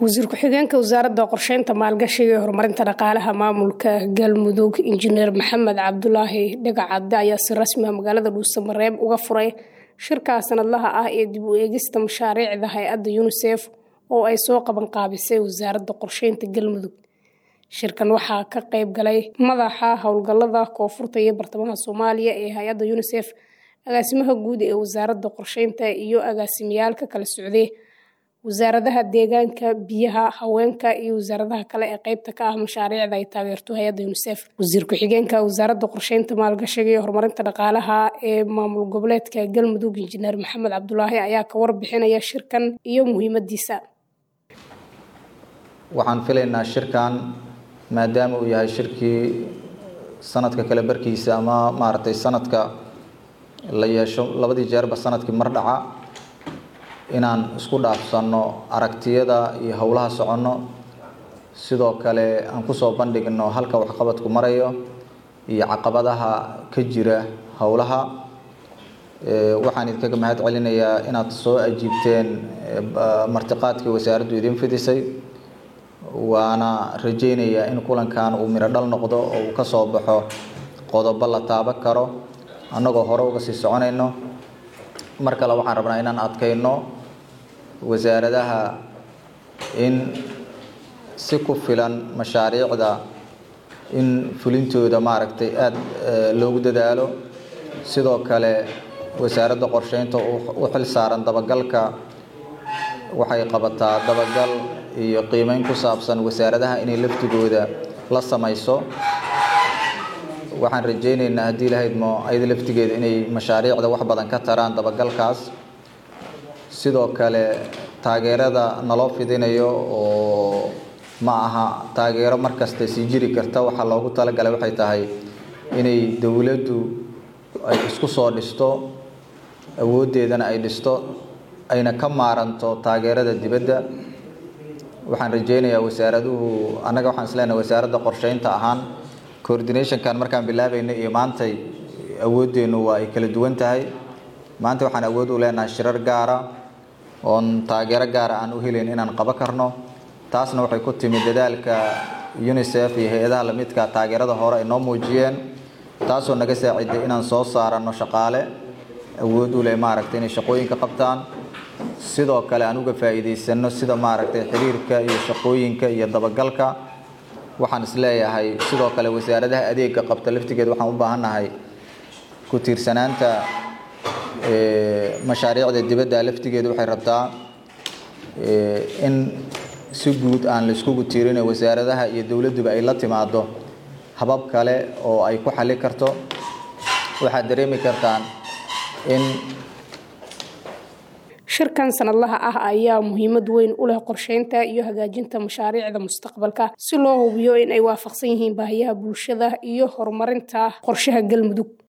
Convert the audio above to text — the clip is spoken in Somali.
wasiir ku-xigeenka wasaaradda qorsheynta maalgashiga ee horumarinta dhaqaalaha maamulka galmudug injineer maxamed cabdulaahi dhagacadde ayaa si rasmi ah magaalada dhuusamareeb uga furay shirkaa sanadlaha ah ee dib u eegista mashaariicda hay-adda unisef oo ay soo qaban qaabisay wasaaradda qorsheynta galmudug shirkan waxaa ka qayb galay madaxa howlgalada koonfurta iyo bartamaha soomaaliya ee hay-adda unisef agaasimaha guud ee wasaaradda qorsheynta iyo agaasimiyaalka kala socday wasaaradaha deegaanka biyaha haweenka iyo wasaaradaha kale ee qeybta ka ah mashaariicda ay taageerto hay-adda unisef wasiir ku-xigeenka wasaaradda qorsheynta maalgashiga iyo horumarinta dhaqaalaha ee maamul goboleedka galmudug injineer maxamed cabdulaahi ayaa ka warbixinaya shirkan iyo muhiimadiisa waxaan filaynaa shirkan maadaama uu yahay shirkii sanadka kale barkiisa ama maaragtay sanadka la yeesho labadii jeerba sanadkii mar dhaca inaan isku dhaafsanno aragtiyada iyo howlaha soconno sidoo kale aan kusoo bandhigno halka waxqabadku marayo iyo caqabadaha ka jira howlaha waxaan idinkaga mahad celinayaa inaad soo ajiibteen martiqaadkii wasaaraddu idin fidisay waana rajaynayaa in kulankan uu miro dhal noqdo oo uu ka soo baxo qodobo la taaban karo annagoo hore uga sii soconayno mar kale waxaan rabnaa inaan adkayno wasaaradaha in si ku filan mashaariicda in fulintooda maaragtay aada loogu dadaalo sidoo kale wasaaradda qorsheynta u xil saaran dabagalka waxay qabataa dabagal iyo qiimeyn ku saabsan wasaaradaha inay laftigooda la samayso waxaan rajaynaynaa haddii lahaydmo ayada laftigeeda inay mashaariicda wax badan ka taraan dabagalkaas sidoo kale taageerada naloo fidinayo oo ma aha taageero markasta sii jiri karta waxaa loogu talagalay waxay tahay inay dowladdu ay isku soo dhisto awooddeedana ay dhisto ayna ka maaranto taageerada dibadda waxaan rajaynayaa wasaaraduhu annaga waxaan isleenahay wasaaradda qorsheynta ahaan coordinationkan markaan bilaabayna iyo maantay awooddeennu waa ay kala duwan tahay maanta waxaan awood u leenahay shirar gaara oon taageero gaara aan u helayn inaan qabo karno taasna waxay ku timid dadaalka unisef iyo hay-adaha lamidka taageerada hore ay noo muujiyeen taasoo naga saaciday inaan soo saaranno shaqaale awood u leh maaragtay inay shaqooyinka qabtaan sidoo kale aan uga faa'iidaysano sida maaragtay xiriirka iyo shaqooyinka iyo dabagalka waxaan isleeyahay sidoo kale wasaaradaha adeega qabta laftigeeda waxaan u baahannahay ku tiirsanaanta mashaariicda dibadda laftigeeda waxay rabtaa in si guud aan la iskugu tiirina wasaaradaha iyo dowladduba ay la timaado habab kale oo ay ku xali karto waxaad dareemi kartaan in shirkan sanadlaha ah ayaa muhiimad weyn u leh qorsheynta iyo hagaajinta mashaariicda mustaqbalka si loo hubiyo in ay waafaqsan yihiin baahiyaha bulshada iyo horumarinta qorshaha galmudug